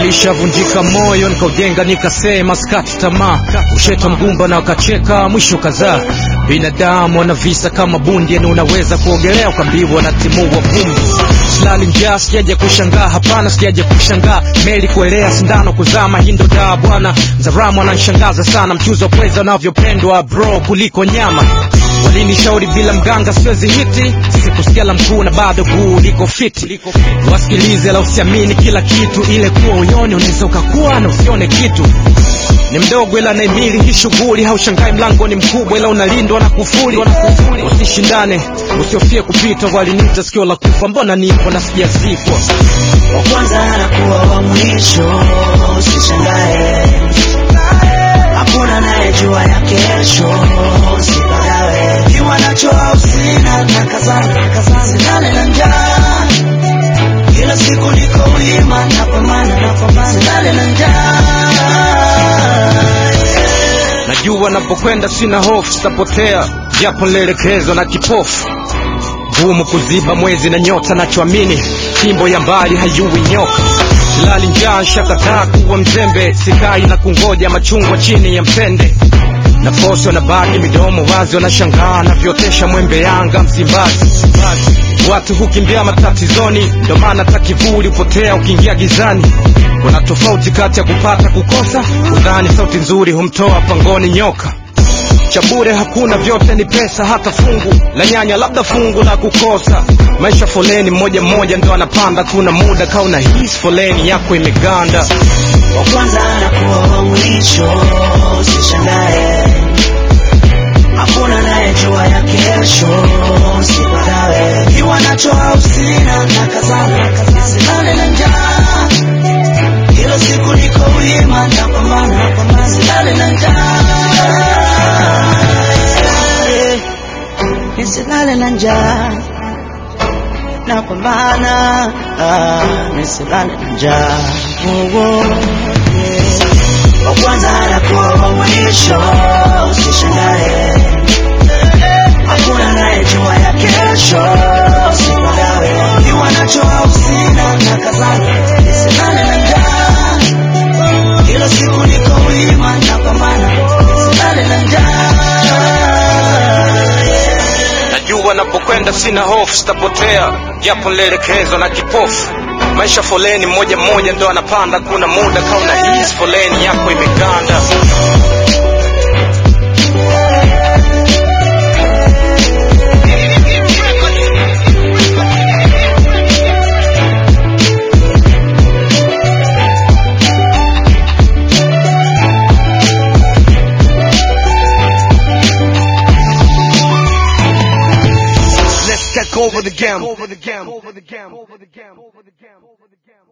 Nilishavunjika moyo nikaujenga, nikasema skati tamaa, ushetwa mgumba na wakacheka, mwisho kadhaa. Binadamu wana visa kama bundi, yani unaweza kuogelea ukambiwa na timua vumbi. Silali njaa, sijaja kushangaa, hapana, sijaja kushangaa. Meli kuelea, sindano kuzama, hii ndo daa bwana. Mzaramu ananishangaza sana, mchuzi wa pweza unavyopendwa bro kuliko nyama. Walinishauri bila mganga siwezi hiti, sikusikia la mkuu na bado guu liko fiti. Wasikilize la usiamini kila kitu, ile kuwa uyoni unaweza ukakuwa na usione kitu. Ni mdogo ila naimili hii shughuli, haushangai mlango ni mkubwa ila unalindwa na kufuli. Usishindane, usiofie kupita, waliniita sikio la kufa, mbona nipo na sijazikwa. wa kwanza anakuwa wa mwisho, usishangae. Hakuna anayejua ya kesho, usipagawe. Kiwa nacho au sina, nakazana, silale na njaa. Kila siku niko wima, napambana, napambana, silale na njaa. Najua napokwenda sina hofu, sitapotea japo nilielekezwa na kipofu. Gumu kuziba mwezi na nyota, nachoamini fimbo ya mbali hayui nyoka. Silali njaa, shakataa kuwa mzembe, sikai na kungoja machungwa chini ya mtende. Nafosi wanabaki midomo wazi, wanashangaa navyotesha mwembe Yanga Msimbazi. Watu hukimbia matatizoni, ndo maana hata kivuli hupotea ukiingia gizani. Kuna tofauti kati ya kupata kukosa, udhani sauti nzuri humtoa pangoni nyoka cha bure hakuna, vyote ni pesa, hata fungu la nyanya, labda fungu la kukosa. Maisha foleni, mmoja mmoja ndo anapanda, kuna muda kauna hisi foleni yako imeganda. wa kwanza anakuwa wa mwisho, usishangae. Hakuna anayejua ya kesho, usipagawe. Kiwa nacho au sina, nakazana, silale na njaa. Kila siku niko wima, napambana, napambana, silale na njaa. Nisilale na njaa, napambana, ah, nisilale na njaa. Oh, oh, yeah. Wa kwanza anakuwa wa mwisho, usishangae. Hakuna anayejua ya kesho, usipagawe. Kiwa nacho au sina, nakazana, nisilale na njaa. Kila siku niko wima, napambana, nisilale na njaa. Najua napokwenda sina hofu, sitapotea japo nilielekezwa na kipofu. Maisha foleni, mmoja mmoja ndo anapanda, kuna muda kauna hisi foleni yako imeganda. Let's take over the game. Over the game. Over the game. Over the game. Over the game. Over the game.